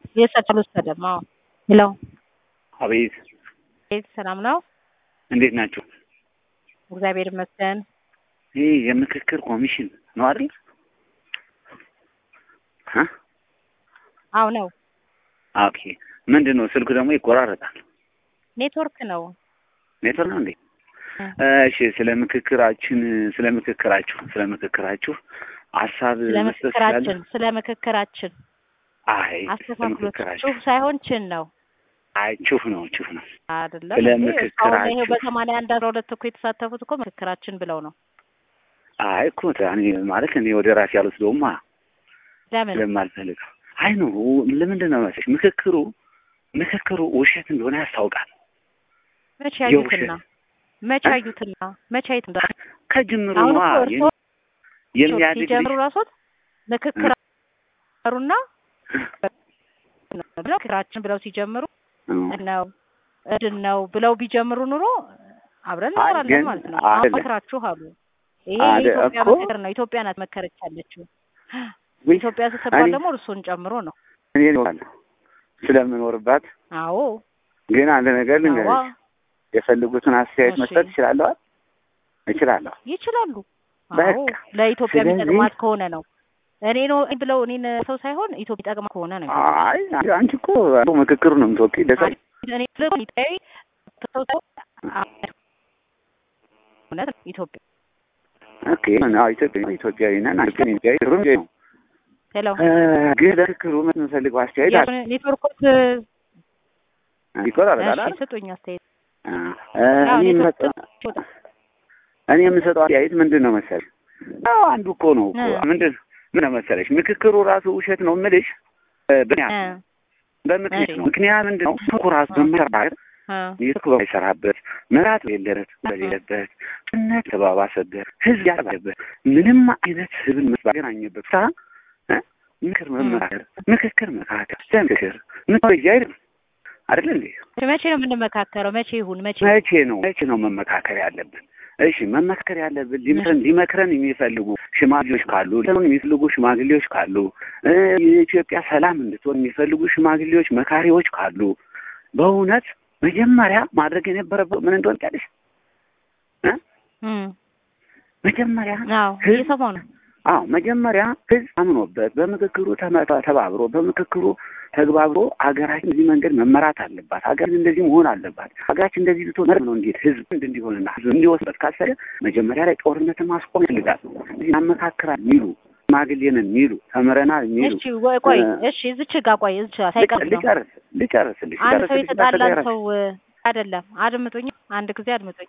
የሰቀሉ ሰደማ ሄሎ አቤት ቤት ሰላም ነው? እንዴት ናችሁ? እግዚአብሔር ይመስገን። ይህ የምክክር ኮሚሽን ነው አይደል? እ አዎ ነው። ኦኬ ምንድን ነው ስልኩ ደግሞ ይቆራረጣል። ኔትወርክ ነው። ኔትወርክ ነው እንዴ? እሺ ስለ ምክክራችን ስለ ምክክራችሁ ስለ ምክክራችሁ ሀሳብ ስለ መስጠት ምክክራችን ትችላለህ? ስለ ምክክራችን አይ ስለ አስተካክሎት ምክክራችሁ ጩህ ሳይሆን ችን ነው አይ ቹፍ ነው ቹፍ ነው። አይደለም ስለ እንዴ? እስካሁን ይኸው ምክክራችሁ በሰማንያ አንድ አስራ ሁለት እኮ የተሳተፉት እኮ ምክክራችን ብለው ነው። አይ እኮ እኔ ማለት እኔ ወደ ራሴ አልወስደውማ ለምን ስለማልፈልግ አይ ነው ለምንድን ነው መሰለሽ ምክክሩ ምክክሩ ውሸት እንደሆነ ያስታውቃል። መቼ የውሸት ያዩትና መቼ ያዩትና መቼ አይቱና ከጅምሩ አሁን ነዋ እኮ እርስዎ የሚያድግ ሲጀምሩ ልጅ ራሶት ምክክሩና ብለው ምክክራችን ብለው ሲጀምሩ ነው እድን ነው ብለው ቢጀምሩ ኑሮ አብረን አይ እንኖራለን ግን ማለት ነው። አይደለም። መክራችሁ አሉ። ይሄ አደ- የኢትዮጵያ እኮ ምክር ነው። ኢትዮጵያ ናት መከረች ያለችው። ወይ ኢትዮጵያ ስትባል እኔ- ደግሞ እርሱን ጨምሮ ነው። እኔ እኖራለሁ ስለምኖርባት አዎ ግን አንድ ነገር አዋ ልንገርሽ የፈልጉትን አስተያየት እሺ መስጠት እችላለሁ አይደል? እችላለሁ ይችላሉ። አዎ በቃ ለኢትዮጵያ ስለዚህ የሚጠቅማት ከሆነ ነው። እኔ ነው ብለው እኔን ሰው ሳይሆን ኢትዮጵያ የሚጠቅማ ከሆነ ነው። አይ አንቺ እኮ ምክክሩ ነው የምትወቂው ደስ አይልም? እኔ ደግሞ ኢትዮጵያዊ ሰው ሰው እውነት ነው ኢትዮጵያ ኦኬ አዎ ኢትዮጵያ ኢትዮጵያዊ ነን አንቺ ግን ኢትዮጵያዊ ሩም ነው ሄሎ እ፣ ግን ለምክክሩ የምንፈልገው አስተያየት አለ ኔትወርኮች ይቆራረጣል እሺ አይደል? ስጡኝ አስተያየት። እ፣ እ፣ አዎ እኔ ኔትወርክ የምሰጠው እኔ የምሰጠው አስተያየት ምንድን ነው መሰለሽ? አዎ አንዱ እኮ ነው እኮ እ ምንድን ምን ነው መሰለሽ ምክክሩ ራሱ ውሸት ነው የምልሽ እ፣ እ በምክንያት በምክንያት እሺ ነው። ምክንያት ምንድን ነው እኮ ራሱ እ በመሰራት እ ይልክ በማይሰራበት መራት የሌለበት በሌለበት ጭነት ተባባሰበት ህዝብ ያባበት ምንም አይነት ህዝብን ባገናኘበት ሳ ምክር እ መመካከር ምክክር መካከር ለምክክር ምክር አይደለም አይደል እንዴ? መቼ ነው የምንመካከረው? መቼ ይሁን መቼ? መቼ ነው መቼ ነው መመካከር ያለብን? እሺ መመካከር ያለብን ሊመክረን ሊመክረን የሚፈልጉ ሽማግሌዎች ካሉ ሊመክረን የሚፈልጉ ሽማግሌዎች ካሉ እ የኢትዮጵያ ሰላም እንድትሆን የሚፈልጉ ሽማግሌዎች መካሪዎች ካሉ በእውነት መጀመሪያ ማድረግ የነበረበት ምን እንደሆነ ታውቂያለሽ? እ እም መጀመሪያ አዎ ህዝብ እየሰማሁ ነው። አዎ መጀመሪያ ህዝብ አምኖበት በምክክሩ ተመ- ተባብሮ በምክክሩ ተግባብሮ ሀገራችን በዚህ መንገድ መመራት አለባት። ሀገራችን እንደዚህ መሆን አለባት። ሀገራችን እንደዚህ ብትሆን መር ነው እንዴት ህዝብ እንድ እንዲሆንና ህዝብ እንዲወስበት ካሰበ መጀመሪያ ላይ ጦርነትን ማስቆም ይፈልጋል። እዚህ ያመካክራል የሚሉ ሽማግሌንን የሚሉ ተምረናል የሚሉ እሺ ወይ ቆይ እ፣ እሺ እዚች ጋር ቆይ እዚች ጋር ሳይቀር ነው ልጨርስ ልጨርስልሽ አንድ ሰው ልጨርስልሽ የተጣላን እንዳትቀየረሽ ሰው እ፣ አይደለም አድምጡኝ፣ አንድ ጊዜ አድምጡኝ።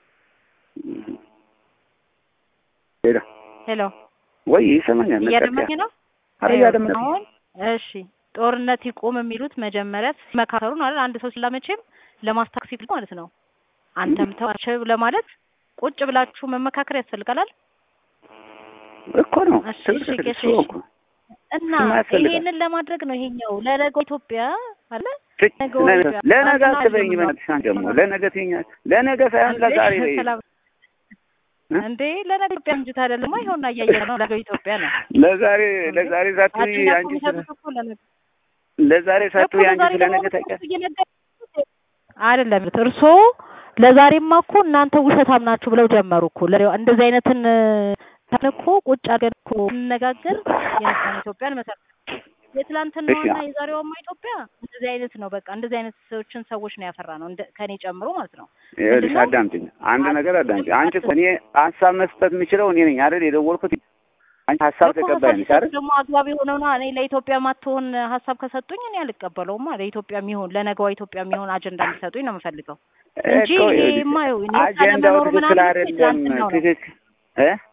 ሄሎ ሄሎ ወይ ይሰማኛል ነቀጥ እያደመኝ ነው? አረ ይኸው እያደመጥኩ አሁን እሺ ጦርነት ይቁም የሚሉት መጀመሪያ ሲመካከሩ ነው አይደል? አንድ ሰው ሲላመቼም ለማስታክስ ሲል ማለት ነው። አንተም ተዋቸው ለማለት ቁጭ ብላችሁ መመካከር ያስፈልጋል። እኮ ነው እሺ እሺ ትክክል እሺ እሱ እሺ እኮ እና እሱማ ያስፈልጋል ይሄንን ለማድረግ ነው ይሄኛው ለነገው ኢትዮጵያ አለ ትክ- ነገው ለነገ ኢትዮጵያ ለነገ ትናንትና አትበይኝ አይደለም ነው በእናትሽ አንቺ ደግሞ ለነገ ትይኛለሽ ለነገ ሳይሆን እንዴ ለዛሬ በይ ሰላም እ? እንዴ ለነገ ኢትዮጵያ እንጂ አይደለም ይኸውና እያየን ነው ነገው ኢትዮጵያ ነው ለዛሬ እንዴ ለዛሬ ሳትይ አዱኛ እኮ አንቺ ስለ የሚሰጡት እኮ ለነገ ለዛሬ እኮ ሳትይ አንቺ ለዛሬ ስለ ደግሞ ነገ ታውቂያለሽ እየነገር አይደለም እርስዎ ለዛሬማ እኮ እናንተ ውሸታም ናችሁ ብለው ጀመሩ እኮ ለ- እንደዚህ አይነትን እንትን እኮ ቁጭ አድርገን እኮ እንነጋገር የነገን ኢትዮጵያን መሰረት እሺ የትላንትናዋና የዛሬዋማ ኢትዮጵያ እንደዚህ አይነት ነው። በቃ እንደዚህ አይነት ሰዎችን ሰዎች ነው ያፈራ ነው እንደ ከኔ ጨምሮ ማለት ነው። ይኸውልሽ ምንድነው አዳምጪኝ አንድ ነገር አዳምጪኝ ምንም አንቺ እኮ እኔ ሀሳብ መስጠት የምችለው እኔ ነኝ አይደል የደወልኩት አንቺ ሀሳብ እኮ ተቀባይ ሀሳብ ነሽ ሲሰጡ አይደል ደግሞ አግባብ የሆነውና እኔ ለኢትዮጵያ ማትሆን ሀሳብ ከሰጡኝ እኔ አልቀበለውማ። ለኢትዮጵያ የሚሆን ለነገዋ ኢትዮጵያ የሚሆን አጀንዳ እንዲሰጡኝ ነው የምፈልገው እንጂ እኮ ይሄ ይኸውልሽ የማየው እኔ አጀንዳው ካለመኖሩ ትክክል ምናምን አይደለም ትላንትናው ነው ትክክል እ